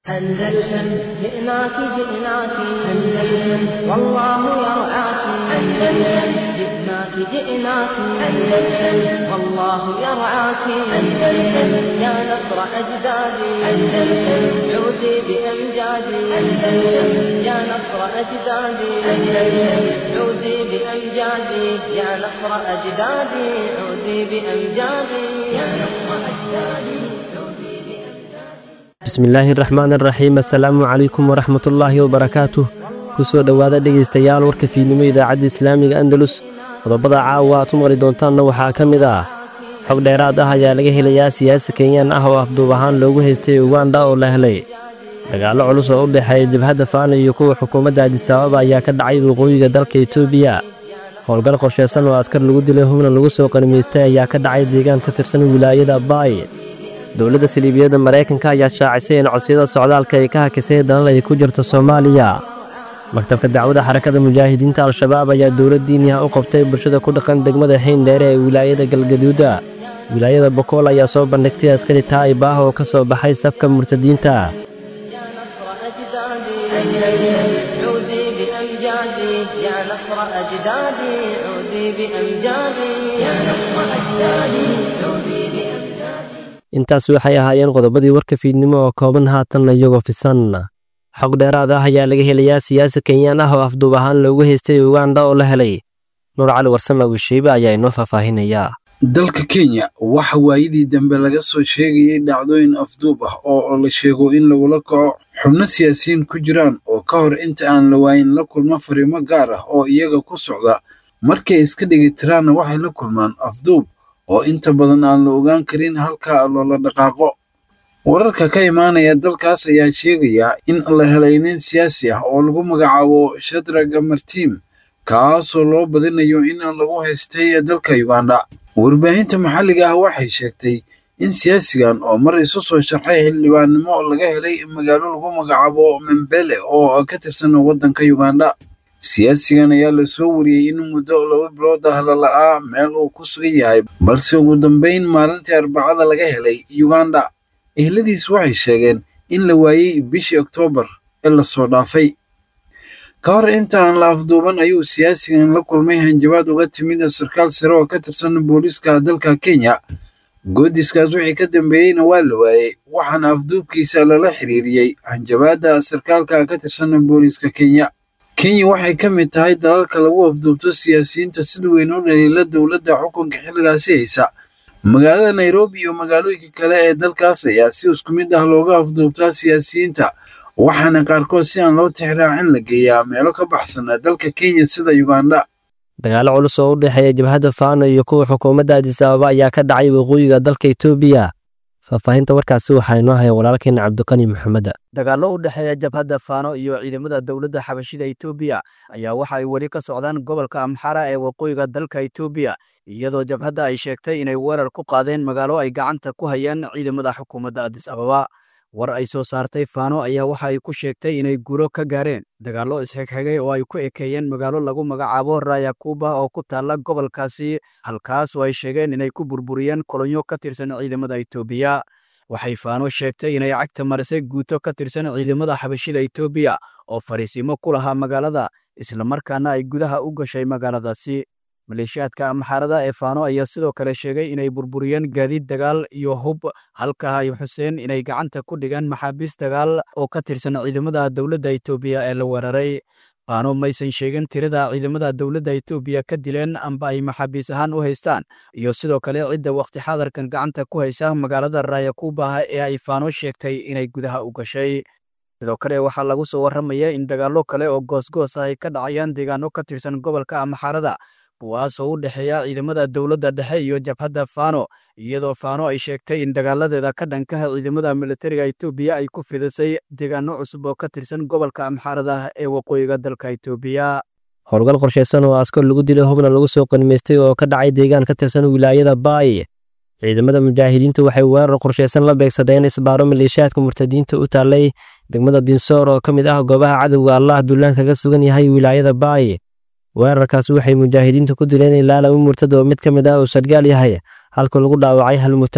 أندلسن جئناك جئناك أندلسن والله يرعاك أندلسن جئناك جئناك أندلسن والله يرعاك أندلسن يا نصر أجدادي أندلسن عودي بأمجادي أندلسن يا نصر أجدادي أندلسن عودي بأمجادي يا نصر أجدادي عودي بأمجادي يا نصر أجدادي عودي بأمجادي bismillaahi raxmaan raxiim assalaamu calaykum waraxmatullaahi wabarakaatuh ku soo dhowaada dhegaystayaal warka fiidnimo idaacadda islaamiga andalus qodobada caawa aad u maqli doontaanna waxaa ka mid ah xog dheeraad ah ayaa laga helayaa siyaasi kenyaan ah oo afduub ahaan loogu haystay uganda oo la helay dagaallo culus oo u dhexeeya jabhadda faana iyo kuwa xukuumadda adisaababa ayaa ka dhacay waqooyiga dalka etoobiya howlgal qorshaysan oo askar lagu dilay hubna lagu soo qarmiystay ayaa ka dhacay deegaan ka tirsan wilaayada baay dowladda saliibiyadda maraykanka ayaa shaacisay in codsiyada socdaalka ay ka hakisay dalal ay ku jirto soomaaliya maktabka dacwada xarakada mujaahidiinta al-shabaab ayaa dowlad diiniha u qabtay bulshada ku dhaqan degmada xeindheere ee wilaayada galgaduuda wilaayada bokool ayaa soo bandhigtay askari taa'ib ah oo ka soo baxay safka murtadiinta يا نصر أجدادي أندلسن عودي بأمجادي يا نصر أجدادي عودي بأمجادي يا نصر أجدادي عودي بأمجادي intaas waxay ahaayeen qodobadii warka fiidnimo oo kooban haatanna iyagoo fisan xog dheeraad ah ayaa laga helayaa siyaasi kenyaan ah oo afduub ahaan loogu haystay uganda oo la helay nuur cali warsame wishiibe ayaa inoo faahfaahinayaa dalka kenya waxa waayadii dambe laga soo sheegayay dhacdooyin afduub ah oo la sheego in lagula kaco xubno siyaasiyiin ku jiraan oo ka hor inta aan la waayin la kulmo fariimo gaar ah oo iyaga ku socda markay iska dhigitiraanna waxay la kulmaan afduub oo inta badan aan la ogaan karin halka loola dhaqaaqo wararka ka imaanaya dalkaas ayaa sheegaya in la helay nin siyaasi ah oo lagu magacaabo shadraga martiim kaasoo loo badinayo in lagu haystay dalka uganda warbaahinta maxalliga ah waxay sheegtay in siyaasigan oo mar isu soo sharxay xildhibaannimo laga helay magaalo lagu magacaabo membele oo ka tirsan waddanka uganda siyaasigan ayaa lasoo wariyey in muddo laba bilood ah la la'aa meel uu ku sugan yahay balse ugu dambayn maalintii arbacada laga helay uganda ehladiis waxay sheegeen in la waayey bishii oktoobar ee lasoo dhaafay ka hor inta aan la afduuban ayuu siyaasigan la kulmay hanjabaad uga timid sarkaal sare oo ka tirsan booliiska dalka kenya goodiskaas wixii ka dambeeyeyna waa la waayey waxaana afduubkiisa lala xiriiriyey hanjabaadda sarkaalka ka tirsan booliiska kenya kenya waxay ka mid tahay dalalka lagu afduubto siyaasiyiinta sida weyn u dhaliila dowladda xukunka xilligaasi haysa magaalada nairobi iyo magaalooyinka kale ee dalkaas ayaa si isku mid ah looga afduubtaa siyaasiyiinta waxaana qaarkood si aan loo tixraacin la geeyaa meelo ka baxsan dalka kenya sida uganda dagaallo culus oo u dhexeeya jabhadda faano iyo kuwa xukuumadda adisaababa ayaa ka dhacay waqooyiga dalka etoobiya faahfaahinta warkaasi waxaa inoo haya walaalkeena cabdiqani maxameda dagaallo u dhexeeya jabhadda faano iyo ciidamada dowladda xabashida etoobiya ayaa waxa ay weli ka socdaan gobolka amxara ee waqooyiga dalka etoobiya iyadoo jabhadda ay sheegtay inay weerar ku qaadeen magaalo ay gacanta ku hayaan ciidamada xukuumadda adis ababa war ay soo saartay faano ayaa waxa ay ku sheegtay inay guuro ka gaareen dagaallo isxigxigay oo ay ku ekeeyeen magaalo lagu magacaabo rayakuba oo ku taalla gobolkaasi halkaas oo ay sheegeen inay ku burburiyeen kolonyo ka tirsan ciidamada etoobiya waxay faano sheegtay inay cagta marisay guuto ka tirsan ciidamada xabashida etoobiya oo fariisiimo ku lahaa magaalada islamarkaana ay gudaha u gashay magaaladaasi maleeshiyaadka amxaarada ee faano ayaa sidoo kale sheegay inay burburiyeen gaadiid dagaal iyo hub halka ay xuseen inay gacanta ku dhigaan maxaabiis dagaal oo ka tirsan ciidamada dowladda etoobiya ee la weeraray faano maysan sheegin tirada ciidamada dowladda etoobiya ka dileen amba ay maxaabiis ahaan u haystaan iyo sidoo kale cidda wakhti xadarkan gacanta ku haysa magaalada raayakuba ee ay faano sheegtay inay gudaha u gashay sidoo kale waxaa lagu soo warramaya in dagaallo kale oo goosgoos ah ay ka dhacayaan deegaano ka tirsan gobolka amxaarada kuwaasoo u dhexeeya ciidamada dowladda dhexe iyo jabhadda faano iyadoo faano ay sheegtay in dagaaladeeda ka dhankaha ciidamada militariga etoobiya ay ku fidisay deegaano cusub oo ka tirsan gobolka amxaarada ee waqooyiga dalka etoobiya howlgal qorshaysan oo askar lagu dilay hubna lagu soo qanimaystay oo ka dhacay deegaan ka tirsan wilaayada baay ciidamada mujaahidiinta waxay weerar qorshaysan la beegsadeen isbaaro maleeshiyaadka murtadiinta u taallay degmada dinsoor oo ka mid ah goobaha cadowga allah duulaan kaga sugan yahay wilaayada baay weerarkaas waxay mujaahidiintu ku dileen ilaa laba murtad oo mid ka mid ah uu sargaal yahay halka lagu dhaawacay hal murtad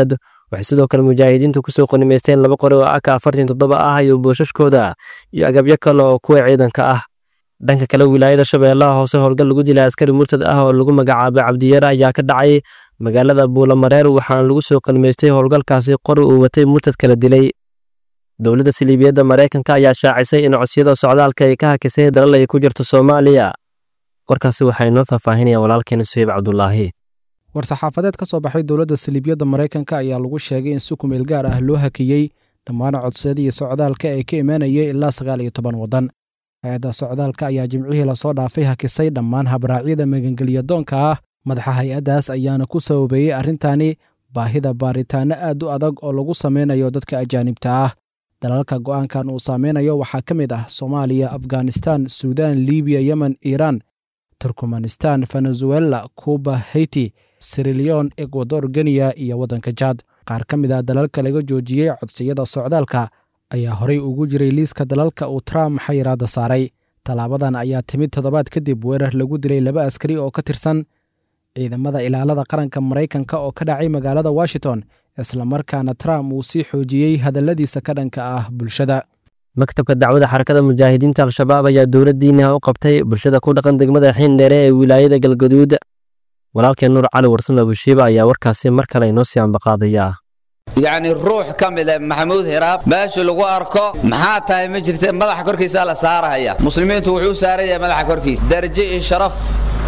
waxay sidoo kale mujaahidiintu kusoo qanimaysteen laba qori oo aka afartan toddoba ah iyo boosashkooda iyo agabyo kale oo kuwa ciidanka ah dhanka kale wilaayada shabeellaha hoose howlgal lagu dilay askari murtad ah oo lagu magacaabay cabdiyare ayaa ka dhacay magaalada buulamareer waxaana lagu soo qanimaystay howlgalkaasi qori uu watay murtad kala dilay dowladda siliibiyadda maraykanka ayaa shaacisay in codsiyada socdaalka ay ka hakisay dalal ay ku jirto soomaaliya warkaasi waxaa inoo faahfaahinaya walaalkeena suheyb cabdulaahi war-saxaafadeed ka soo baxay dowladda saliibiyadda maraykanka ayaa lagu sheegay in si kumeel gaar ah loo hakiyey dhammaan codsiyadii socdaalka ee ka imaanayay ilaa sagaal iyo toban waddan hay-adda socdaalka ayaa jimcihii lasoo dhaafay hakisay dhammaan habraacyada magangelya doonka ah madaxa hay-addaas ayaana ku sababeeyey arrintani baahida baaritaanno aad u adag oo lagu sameynayo dadka ajaanibta ah dalalka go'aankan uu saameynayo waxaa ka mid ah soomaaliya afghanistan suudaan libiya yemen iiraan turkmanistan venezuela kuuba haiti sirilion ekwador geniya iyo waddanka jaad qaar ka mid ah dalalka laga joojiyey codsiyada socdaalka ayaa horey ugu jiray liiska dalalka uu trump xayiraadda saaray tallaabadan ayaa timid toddobaad kadib weerar lagu dilay laba askari oo ka tirsan ciidamada ilaalada qaranka maraykanka oo ka dhacay magaalada washington islamarkaana trump uu sii xoojiyey hadalladiisa ka dhanka ah bulshada maktabka dacwada xarakada mujaahidiinta al-shabaab ayaa dowladdiina u qabtay bulshada ku dhaqan degmada xiindheere ee wilaayada galgaduud walaalkeen nuur cali warsame abushiiba ayaa warkaasi mar kale inoo sii ambaqaadaya yacni ruux ka mida maxamuud hiraab meesha lagu arko maxaa tahay ma jirte madaxa korkiisaa la saarahaya muslimiintu wuxuu u saaran yahay madaxa korkiisa darajo iyo sharaf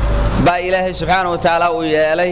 baa ilaahay subxaana wa tacaala uu yeelay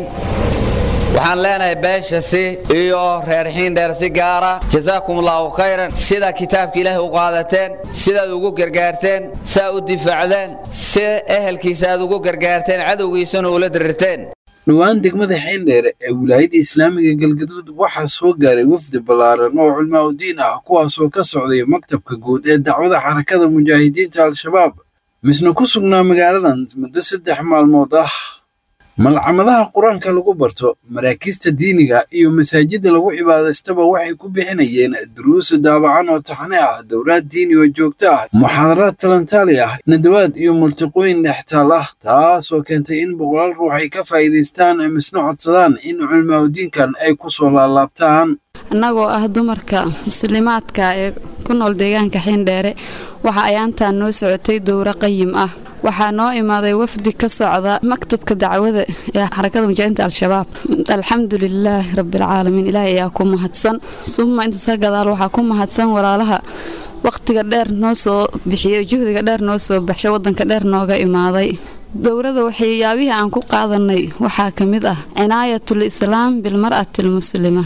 waxaan leenahay beeshasi iyo reer xiindheer si gaara jazaakum allaahu khayran sidaa kitaabka ilaahay u qaadateen sidaad ugu gargaarteen saa u difaacdeen si ehelkiisa aad ugu gargaarteen cadowgiisana ula dirirteen dhowaan degmada xiindheere ee wilaayadda islaamiga galgaduud waxaa soo gaaray wafdi ballaaran oo culmaa udiin ah kuwaasoo ka socday maktabka guud ee dacwada xarakada mujaahidiinta al-shabaab misna ku sugnaa magaaladan muddo saddex maalmood ah malcamadaha qur-aanka lagu barto maraakiista diiniga iyo masaajidda lagu cibaadaystaba waxay ku bixinayeen duruusa daabacan oo taxane ah dowlaad diini oo joogto ah muxaadaraad talantaali ah nadawaad iyo multiqooyin dhextaal ah taasoo keentay in boqolaal ruux ay ka faa'iidaystaan misna codsadaan in culmaaudiinkan ay ku soo laalaabtaan annagoo ah dumarka muslimaadka ee ku nool deegaanka xiindheere waxa ayaantaan noo socotay dowro qayim ah waxaa noo imaaday wafdi ka socda maktabka dacwada ee xarakada mujaahidiinta al-shabaab alxamdu lilaahi rabbialcaalamiin ilaahay ayaa ku mahadsan suma intaas ka gadaal waxaa ku mahadsan walaalaha wakhtiga dheer noo soo bixiyey juhdiga dheer noo soo baxshay wadanka dheer nooga imaaday dowrada waxyaabihii aan ku qaadanay waxaa ka mid ah cinaayatul islaam bilmar'ati almuslima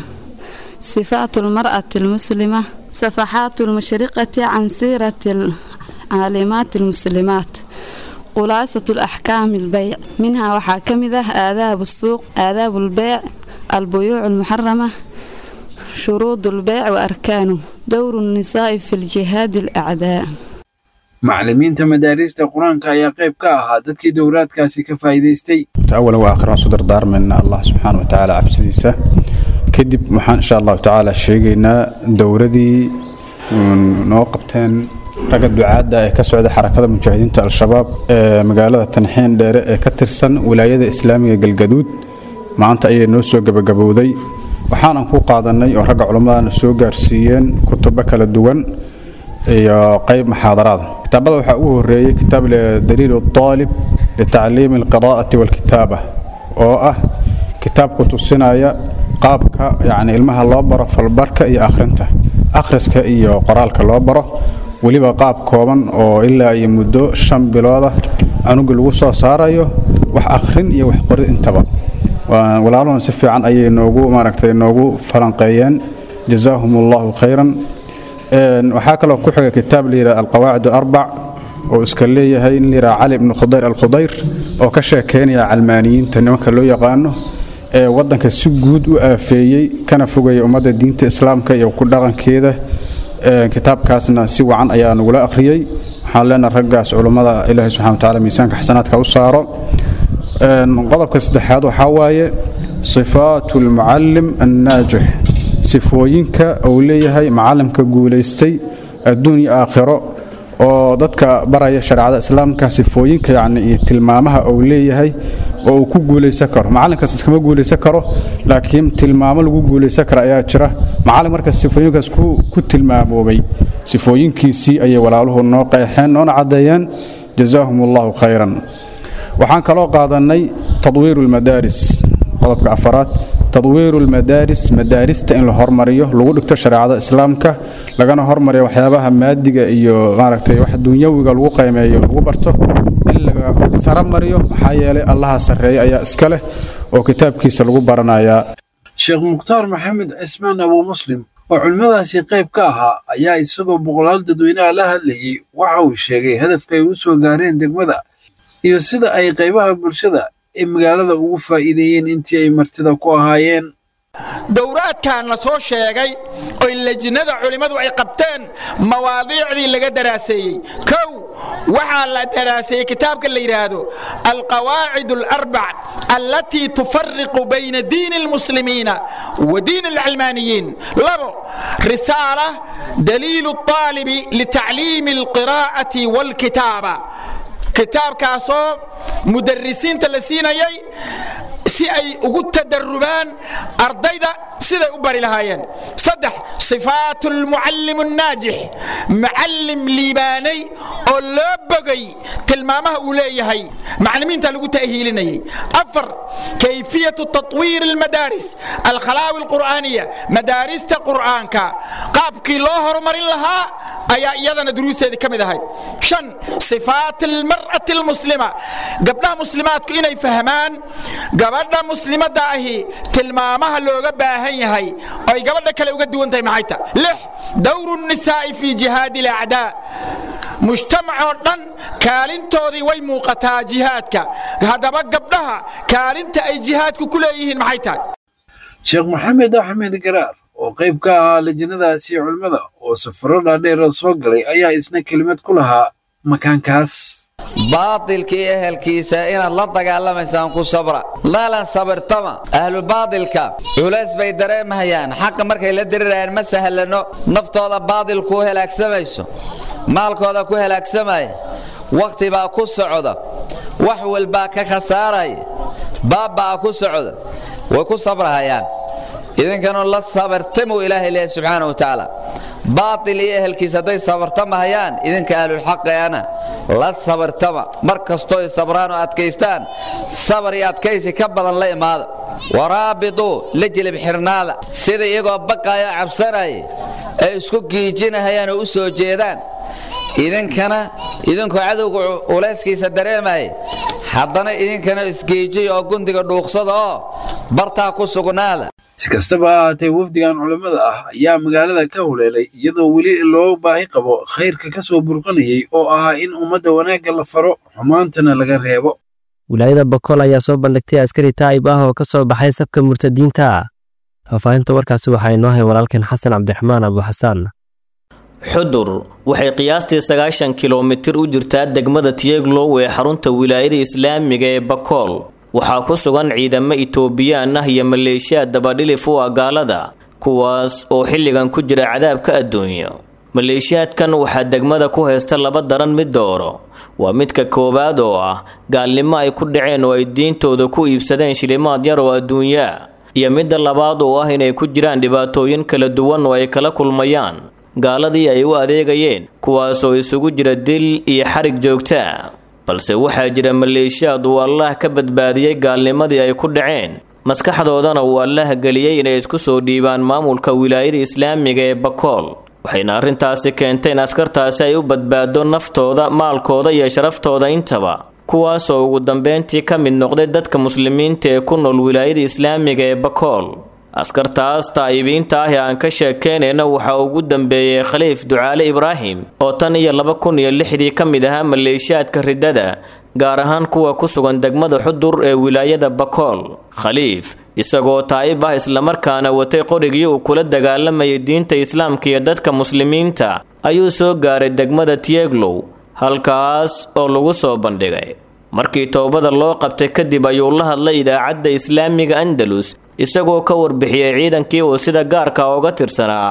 sifaatu lmar'ati almuslima safaxaatu lmashriqati can siirati caalimaati almuslimaat khulaasat alaxkaami albeyc minhaa waxaa ka mid ah aadaabu suuq aadaabu lbeyc albuyuuc almuxarama shuruud lbeyc wa arkaanu dowru nnisaa'i fi ljihaadi alacdaa macallimiinta madaariista qur-aanka ayaa qayb ka ahaa dadkii dowraadkaasi ka faa'iidaystay أولا وآخرا صدر دار من الله سبحانه وتعالى عبسديسة كدب محان إن شاء الله تعالى شيقينا دوردي noo qabteen ragga ducaadda ee ka socda xarakada mujaahidiinta al-shabaab ee magaalada tanxiin dheere ee ka tirsan wilaayada islaamiga galgaduud maanta ayay noo soo gebagabowday waxaanan ku qaadanay oo ragga culammadana soo gaarsiiyeen kutubo kala duwan iyo qayb muxaadaraada kitaabada waxaa ugu horeeyey kitaab daliil aalib litacliimi alqiraa'ati walkitaaba oo ah kitaabku tusinaya qaabka yacni ilmaha loo baro falbarka iyo akhrinta akhriska iyo qoraalka loo baro weliba qaab kooban oo ilaa iyo muddo shan bilooda canuga lagu soo saarayo wax akhrin iyo wax qorid intaba walaaluhuna si fiican ayay noogu maaragtay noogu falanqeeyeen jazaahum allahu khayran waxaa kaloo ku xiga kitaab layidhaha alqawaacid alarbac oo iska leeyahay in layidhaha cali ibnu khudayr alkhudayr oo ka sheekeynaya calmaaniyiinta nimanka loo yaqaano ee waddanka si guud u aafeeyey kana fogaya ummadda diinta islaamka iyo ku dhaqankeeda kitaabkaasna si wacan ayaa nagula akhriyey waxaan leenahay raggaas culummada ilaahay subxana watacaala miisaanka xasanaadka u saaro qodobka saddexaad waxaa waaye sifaatu almucallim annaajix sifooyinka uu leeyahay macalimka guulaystay adduun iyo aakhiro oo dadka baraya shareecada islaamka sifooyinka yacni iyo tilmaamaha uu leeyahay oo uu ku guulaysan karo macallinkaas iskama guulaysan karo laakiin tilmaamo lagu guulaysan kara ayaa jira macallin marka sifooyinkaas ku tilmaamoobay sifooyinkiisii ayay walaaluhu noo qeexeen noona caddeeyeen jazaahum allahu khayran waxaan kaloo qaadannay tadwiiru lmadaaris qodobka afaraad tadwiiru lmadaaris madaarista in la hormariyo lagu dhigto shareecada islaamka lagana hormariyo waxyaabaha maadiga iyo maaragtay wax dunyawiga lagu qiimeeyo lagu barto in laga sara mariyo maxaa yeelay allaha sarreeya ayaa iska leh oo kitaabkiisa lagu baranayaa sheekh mukhtaar maxamed cismaan abuu muslim oo culimmadaasi qayb ka ahaa ayaa isagoo boqolaal dadweynaha la hadlayey waxa uu sheegay hadafka ay u soo gaareen degmada iyo sida ay qaybaha bulshada ee magaalada ugu faa'iideeyeen intii ay martida ku ahaayeen dowraadkan la soo sheegay oo lejinada culimmadu ay qabteen mawaadiicdii laga daraaseeyey kow waxaa la daraaseeyey kitaabka la yidhaahdo alqawaacid alarbac allatii tufariqu bayna diini almuslimiina wa diini alcilmaaniyiin labo risaala daliilu الطaalibi litacliimi alqiraa'ati wاlkitaaba kitaabkaasoo mudarisiinta la siinayay si ay ugu tadarubaan ardayda siday u bari lahaayeen saddex sifaat lmucallim الnaajix macallim liibaanay oo loo bogay tilmaamaha uu leeyahay maclimiinta lagu ta'hiilinayay afar kayfiyatu taطwiir اlmadaaris alkhalaawi اlqur'aaniya madaarista qur'aanka qaabkii loo horumarin lahaa ayaa iyadana duruusteedii ka mid ahayd shan sifaat almar'ati almuslima gabdhaha muslimaadku inay fahmaan gabadha muslimadda ahi tilmaamaha looga baahan yahay oo ay gabadha kale uga duwan tahay maxay ta lix dowru الnisaa'i fi jihaadi اlacdaa mujtamacoo dhan kaalintoodii way muuqataa jihaadka haddaba gabdhaha kaalinta ay jihaadku ku leeyihiin maxay tahay sheekh maxamed axmed garaar oo qayb ka ahaa lajinadaasi culimmada oo safaro dhaadheera soo galay ayaa isna kelimad ku lahaa makaankaas baatilkii ehelkiisa inaad la dagaalamaysaan ku sabra laalan sabirtama ahlubaatilka culays bay dareemahayaan xaqa markay la dirirayaan ma sahlano naftooda baatilku halaagsamayso maalkooda ku halaagsamaya wakhti baa ku socda wax walbaa ka khasaaraya baabbaa ku socda way ku sabrahayaan idinkanu la sabirtamuu ilaahay leeyahy subxaana wa tacaala baatil iyo ehelkiisa hadday sabartamahayaan idinka ahlulxaqeana la sabirtama mar kastoo ay sabraan oo adkaystaan sabar iyo adkaysi ka badan la imaada waraabituu la jilib xirnaada sida iyagoo baqayo cabsanaya ay isku giijinahayaan oo u soo jeedaan idinkana idinkoo cadowga culayskiisa dareemaya haddana idinkana isgeejiy oo gundiga dhuuqsada oo bartaa ku sugnaada si kastaba ha ahaatee wafdigan culammada ah ayaa magaalada ka huleelay iyadoo weli loo baahi qabo khayrka ka soo burqanayay oo ahaa in ummadda wanaagga la faro xumaantana laga reebo wilaayada bokool ayaa soo bandhigtay askari taa'ib ah oo ka soo baxay safka murtadiinta faahfaahinta warkaasi waxaa inoo hay walaalkeen xasan cabdiraxmaan abuuxasaan xudur waxay qiyaastii sagaashan kilomitir u jirtaa degmada tiyeglow ee xarunta wilaayada islaamiga ee bakool waxaa ku sugan ciidamo itoobiyaan ah iyo maleeshiya dabadhilif u ah gaalada kuwaas oo xilligan ku jira cadaabka adduunyo maleeshiyaadkan waxaa degmada ku haysta laba daran mid dooro waa midka koowaad oo ah gaalnimo ay ku dhaceen oo ay diintooda ku iibsadeen shilimaad yar oo adduunyaa iyo midda labaad oo ah inay ku jiraan dhibaatooyin kala duwan oo ay kala kulmayaan gaaladii ay u adeegayeen kuwaasoo isugu jira dil iyo xarig joogtaa balse waxaa jira maleeshiyaad uu allaah ka badbaadiyey gaalnimadii ay ku dhaceen maskaxdoodana uu allaah geliyey inay isku soo dhiibaan maamulka wilaayada islaamiga ee bakool waxayna arrintaasi keentay in askartaasi ay u badbaado naftooda maalkooda iyo sharaftooda intaba kuwaasoo ugu dambeyntii ka mid noqday dadka muslimiinta ee ku nool wilaayada islaamiga ee bakool askartaas taa'ibiinta ah ee aan ka sheekeynayna waxaa ugu dambeeyey khaliif ducaale ibraahim oo tan iyo laba kun iyo lixdii ka mid ahaa maleeshiyaadka riddada gaar ahaan kuwa ku sugan degmada xudur ee wilaayada bakool khaliif isagoo taa'ib ah islamarkaana watay qorigii uu kula dagaalamayay diinta islaamka iyo dadka muslimiinta ayuu soo gaaray degmada tieglow halkaas oo lagu soo bandhigay markii toobada loo qabtay kadib ayuu la hadlay idaacadda islaamiga andalus isagoo ka warbixiyey ciidankii uu sida gaarka uga tirsanaa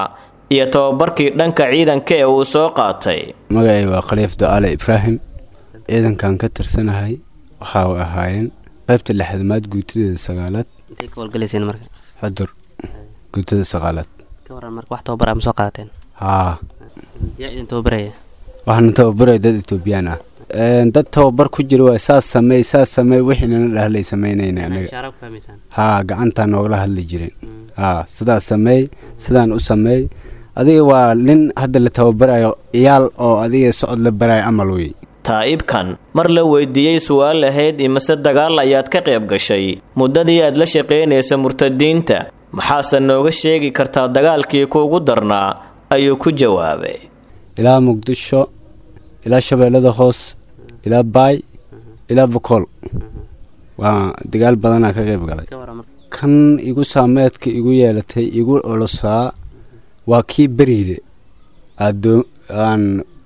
iyo tababarkii dhanka ciidanka ee uu soo qaatay magacay waa khaliif do-aale ibraahim ciidankan ka tirsanahay waxa ay ahaayeen qaybta lixdamaad guutadeeda sagaalaad intay ka howlgalayseen marka xudur guutada sagaalaad ka waran marka wax tababar ma soo qaadateen haa yaa idin tababaraya waxaana tababaraya dad etoobiyaan ah dad tababar ku jira waa saas sameey saas sameey wixiinana dhahlay samaynayna anaga ishaara ku fahmaysaan haa gacantaa noogala hadli jireen haa sidaas sameey sidaan u sameey adiga waa nin hadda la tababarayo iyaal oo adiga socod la barayo amal wey taa'ibkan mar la weydiiyey su'aal ahayd imise dagaal ayaad ka qayb gashay muddadii aad la shaqaynaysa murtadiinta maxaase nooga sheegi kartaa dagaalkii kuugu darnaa ayuu ku jawaabay ilaa muqdisho ilaa shabeellada hoos ilaa baay ilaa bokool waa dagaal badanaa ka qayb galay kan igu saameedka igu yeelatay igu olosaa waa kii beriire aan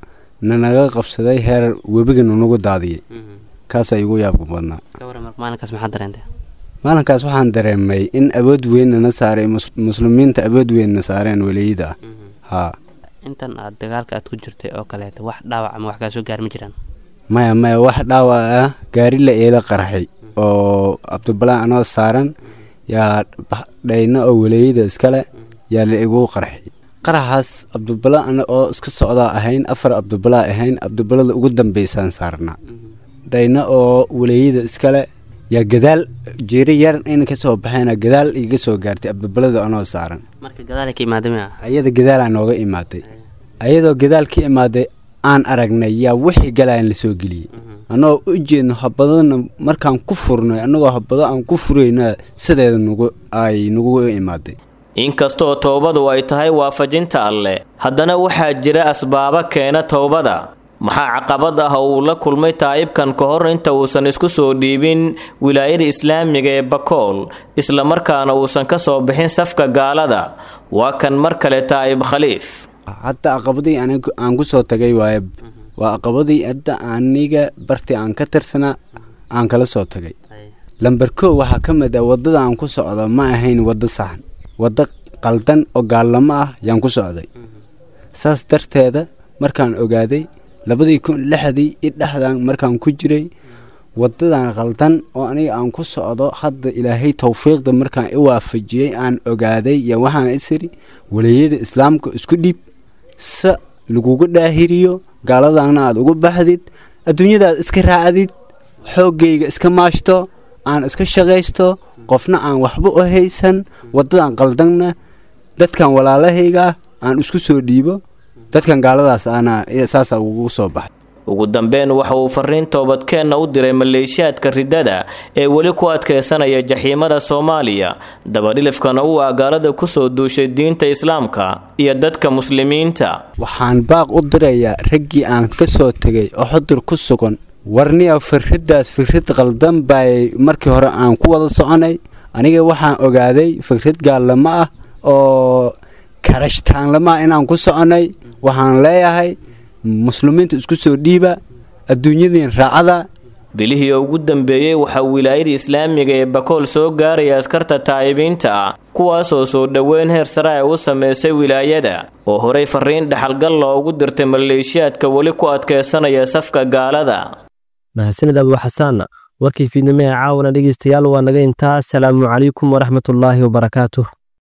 nanaga qabsaday heer webiga nunagu daadiyay kaasaa igu yaabka badnaa maalinkaas maxaad dareentay maalinkaas waxaan dareemay in awood weynna saaray muslimiinta awood weynna saareen weliyada ah haa intan aad dagaalka aad ku jirtay oo kaleeta wax dhaawac ama wax kaa soo gaari ma jiraan maya maya wax dhaawac ah gaari la eela qarxay oo cabdibalaan anoo saaran yaa dhayna oo waleeyada iskale yaa la igu qarxay qaraxaas cabdibalaa ana oo iska socdaa ahayn afar cabdibalaa ahayn cabdibalada ugu dambaysaan saarnaa dhayna oo waleeyada iskale yaa gadaal jiiri yar in ka soo baxeena gadaal iga soo gaartay cabdibalada anoo saaran marka gadaal ka imaaday miya ayada gadaalaa nooga imaaday ayadoo gadaal ka imaaday aan aragnay yaa wixii galaan la soo geliyey annagoo u jeedno habadana markaan ku furnay annagoo habado aan ku furayna sideeda nagu ay nagu imaaday inkastoo towbadu ay tahay waafajinta alleh haddana waxaa jira asbaabo keena towbada maxaa caqabad ah oo uu la kulmay taa'ibkan ka hor inta uusan isku soo dhiibin wilaayada islaamiga ee bakool islamarkaana uusan ka soo bixin safka gaalada waa kan mar kale taa'ib khaliif hadda aqabadii aan ku soo tagay waaye waa aqabadii hadda aniga bartii aan ka tirsanaa aan kala soo tagay lamber kow waxaa ka mid ah waddada aan ku socdo ma ahayn waddo saxan waddo qaldan oo gaallamo ah yaan ku socday saas darteeda markaan ogaaday labadii kun lixdii i dhexdan markaan ku jiray waddadan qaldan oo aniga aan ku socdo hadda ilaahay towfiiqda markaan i waafajiyey aan ogaaday yo waxaan isiri waleeyada islaamka isku dhiib se laguga dhaahiriyo gaaladana aad ugu baxdid adduunyadaad iska raacdid xooggayga iska maashto aan iska shaqaysto qofna aan waxba u haysan waddadan qaldanna dadkan walaalahayga aan isku soo dhiibo dadkan gaaladaas ana saasa ugu soo baxay ugu dambeyn waxa uu fariin toobadkeenna u diray maleeshiyaadka riddada ee weli ku adkaysanaya jaxiimada soomaaliya dabadhilifkana uu ah gaalada ku soo duushay diinta islaamka iyo dadka muslimiinta waxaan baaq u dirayaa raggii aan ka soo tegay oo xudur ku sugan warniya fikraddaas fikrad qaldan bay markii hore aan ku wada soconay aniga waxaan ogaaday fikrad gaallamo ah oo karashtaanlama ah inaan ku soconay waxaan leeyahay muslimiinta isku soo dhiiba adduunyadiin raacada bilihii ugu dambeeyey waxaa wilaayada islaamiga ee bakool soo gaaraya askarta taa'ibiinta ah kuwaasoo soo dhoweyn heer sare ay u samaysay wilaayada oo horey fariin dhaxalgal loogu dirtay maleeshiyaadka weli ku adkaysanaya safka gaalada mahadsanid abu xasaanna warkii fiidnimo ee caawana dhegeystayaal waa naga intaa asalaamu calaykum waraxmatullaahi wabarakaatuh